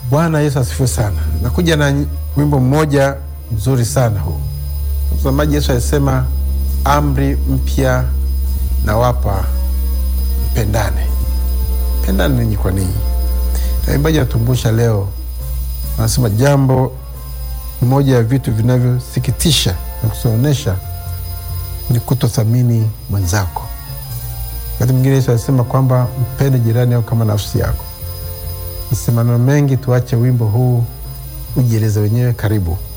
Bwana Yesu asifiwe sana. Nakuja na wimbo mmoja mzuri sana huu. Mtazamaji, Yesu alisema amri mpya nawapa, mpendane. Pendane ninyi kwa ninyi. Na waimbaji wanatumbusha leo, wanasema jambo moja ya vitu vinavyosikitisha na kusonesha ni kutothamini mwenzako. Wakati mwingine Yesu alisema kwamba mpende jirani yako kama nafsi yako. Msemano mengi, tuache wimbo huu ujieleze wenyewe. Karibu.